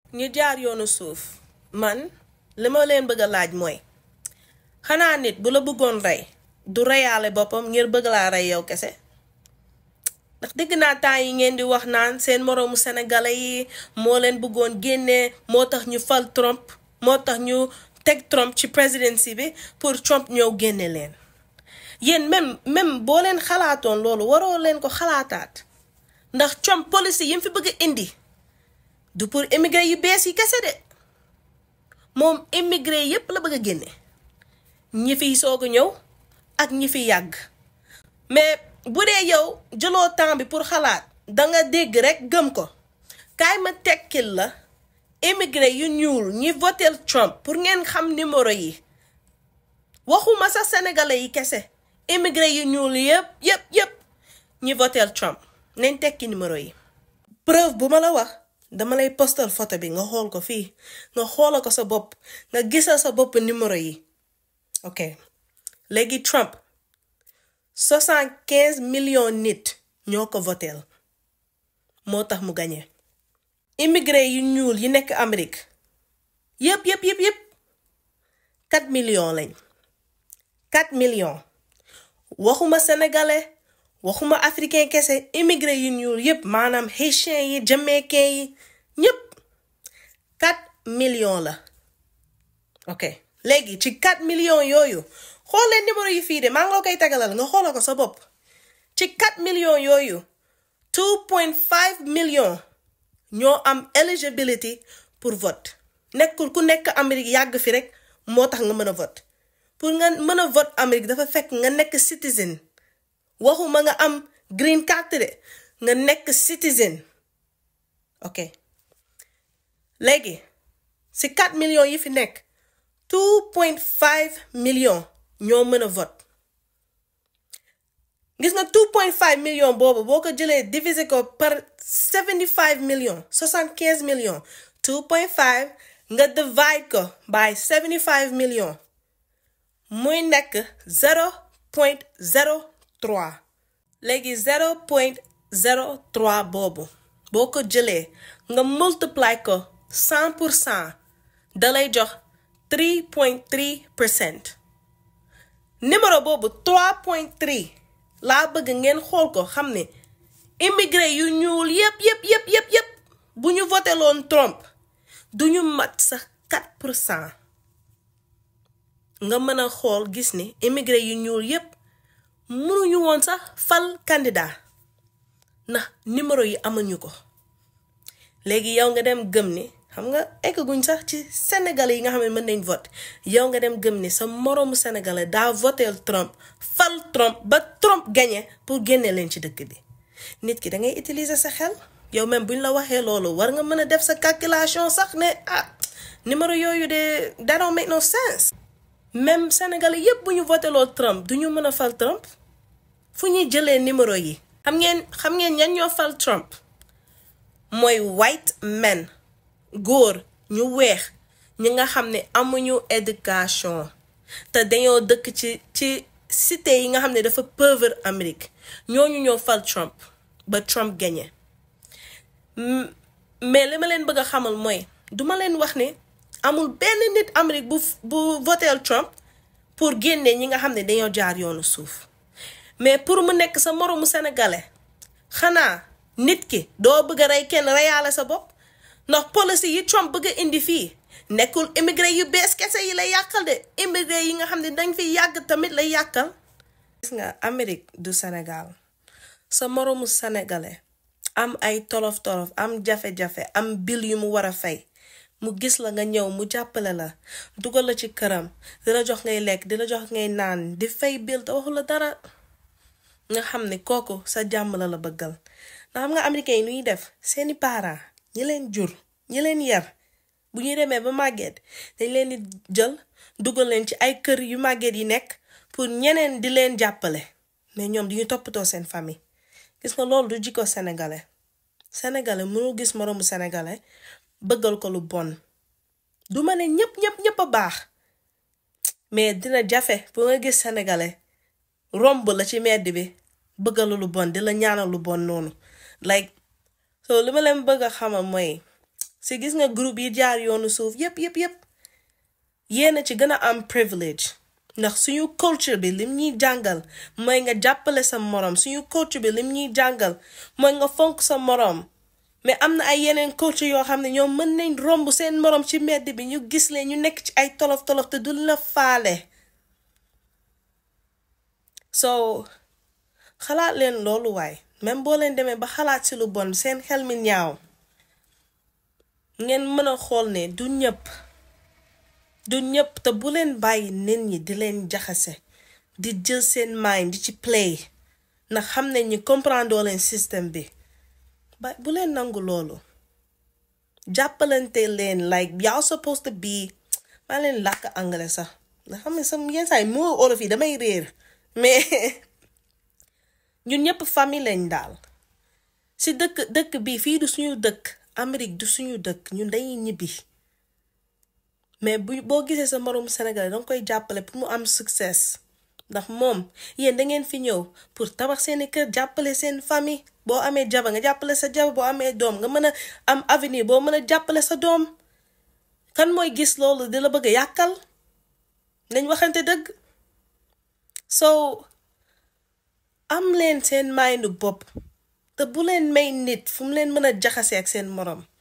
ñu jaar yoonu suuf man li ma leen bëgg a laaj mooy xanaa nit bu la bëggoon rey du reyaale boppam ngir bëgg laa rey yow kese ndax dégg naa temps yi ngeen di wax naan seen moroomu sénégalais yi moo leen bëggoon génnee moo tax ñu fal Trump moo tax ñu teg Trump ci presidency bi pour Trump ñëw génne leen yéen même même boo leen xalaatoon loolu waroo leen ko xalaataat ndax Trump policy yi mu fi bëgg a indi du pour immigré yu bees yi kese de moom immigré yépp la bëgg a génne ñi fiy soog a ñëw ak ñi fi yàgg mais bu dee yow jëloo temps bi pour xalaat danga dégg rek gëm ko kaay ma tekkil la immigré yu ñuul ñi votel Trump pour ngeen xam numéro yi waxuma sax sénégalais yi kese immigré yu ñuul yëpp yëpp yëpp ñi votel Trump nañ tekki numéro yi preuve bu ma la wax dama lay postal photo bi nga xool ko fii nga xoola ko sa bopp nga gisal sa bopp numéro yi ok léegi Trump soixante quinze millions nit ñoo ko voteel moo tax mu gañe immigré yu ñuul yi nekk Amérique yëpp yëpp yëpp yëpp quatre millions lañ quatre millions waxuma sénégalais waxuma africain kese immigré yu ñuul yëpp maanaam haïtien yi jamaïcain yi ñëpp quatre millions la ok léegi ci quatre millions yooyu xoolee numéro yi fii de maa ngi la koy tagalal nga xoola ko sa bopp ci 4 millions yooyu 2.5 millions ñoo am eligibility pour vote nekkul ku nekk Amérique yàgg fi rek moo tax nga mën a vote pour nga mën a vote Amérique dafa fekk nga nekk citizen waxuma nga am green card de nga nekk citizen ok léegi si 4 millions yi fi nekk 2.5 millions ñoo mën a vote gis nga 2.5 millions boobu boo ko jëlee diviser ko par 75 millions 75 millions 2.5 nga divide ko by 75 millions muy nekk 0.03 léegi 0.03 boobu boo ko jëlee nga multiply ko 100 pour cent da lay jox 3.3 percent numéro boobu 3.3 laa bëgg ngeen xool ko xam ne immigré yu ñuul yépp yépp yépp yépp yépp bu ñu voté loon Trump du ñu mat sax 4 pour cent nga mën a xool gis ni immigré yu ñuul yépp mënuñu woon sax fal candidat ndax numéro yi amuñu ko léegi yow nga dem gëm ni xam nga egguñ sax ci sénégalais yi nga xam ne mën nañ vote yow nga dem gëm ni sa moroomu sénégalais daa voteel Trump fal Trump ba Trump gagné pour génne leen ci dëkk bi nit ki da ngay utiliser sa xel yow même buñ la waxee loolu war nga mën a def sa calculation sax ne ah numéro yooyu de that don't make no sense. même sénégalais yépp bu ñu voteloo Trump du ñu mën a fal Trump fu ñuy jëlee numéro yi. xam ngeen xam ngeen ñan ñoo fal Trump mooy white men. góor ñu weex ñi nga xam ne amuñu éducation te dañoo dëkk ci ci cité yi nga xam ne dafa pauvre Amérique ñooñu ñoo fal Trump ba Trump gagné mais li ma leen bëgg a xamal mooy duma leen wax ne amul benn nit Amérique bu bu voteel Trump pour génne ñi nga xam ne dañoo jaar yoonu suuf mais pour mu nekk sa moroomu sénégalais xanaa nit ki doo bëgg a rey kenn reyaale sa bopp ndax policy yi Trump bëgg a indi fii nekkul immigré yu bees kese yi lay yàqal de immigré yi nga xam ne dañ fi yàgg tamit lay yàqal. gis nga Amérique du Sénégal sa moroomu sénégalais am ay tolof tolof am jafe-jafe am bil yu mu war a fay mu gis la nga ñëw mu jàppale la dugal la ci këram di la jox ngay lekk di la jox ngay naan di fay bil te waxu la dara nga xam ne kooku sa jàmm la la bëggal ndax xam nga américain yi lu ñuy def seeni parents. ñi leen jur ñi leen yar bu ñuy demee ba màgget dañ leen di jël dugal leen ci ay kër yu màgget yi nekk pour ñeneen di leen jàppale mais ñoom di ñu toppatoo seen famille gis nga loolu du jikko sénégalais sénégalais mënul gis moroomu sénégalais bëggal ko lu bon du ma ne ñëpp ñëpp ñëpp a baax mais dina jafe bu nga gis sénégalais romb la ci medd bi bëggalu lu bon di la ñaanal lu bon noonu like so li ma leen bëgg a xamal mooy si gis nga groupe yi jaar yoonu suuf yépp yépp yépp yéena ci gën a am privilege ndax suñu culture bi lim ñuy jàngal mooy nga jàppale sa moroom suñu culture bi lim ñuy jàngal mooy nga fonk sa moroom mais am na ay yeneen culture yoo xam ne ñoom mën nañ romb seen moroom ci mbedd bi ñu gis leen ñu nekk ci ay tolof tolof te du la faale so xalaat leen loolu waay même boo leen demee ba xalaat ci lu bon seen xel mi ñaaw ngeen mën a xool ne du ñëpp du ñëpp te bu leen bàyyi nit ñi di leen jaxase di jël seen mind di ci play ndax xam nañ ñi comprendre leen système bi ba bu leen nangu loolu jàppalante leen like y'all supposed to be maa leen làkk anglais sax nga xam ne sam yenn saa yi moo olof yi damay réer mais ñun ñëpp famille lañ daal si dëkk dëkk bi fii du suñu dëkk Amérique du suñu dëkk ñun dañuy ñibbi mais bu boo gisee sa moroom Sénégal danga koy jàppale pour mu am succès ndax moom yéen da ngeen fi ñëw pour tabax seeni kër jàppale seen famille boo amee jaba nga jàppale sa jaba boo amee doom nga mën a am avenir boo mën a jàppale sa doom kan mooy gis loolu di la bëgg a yàkkal nañ waxante dëgg so am leen seen mindu bopp te bu leen may nit fu mu leen mën a jaxase ak seen moroom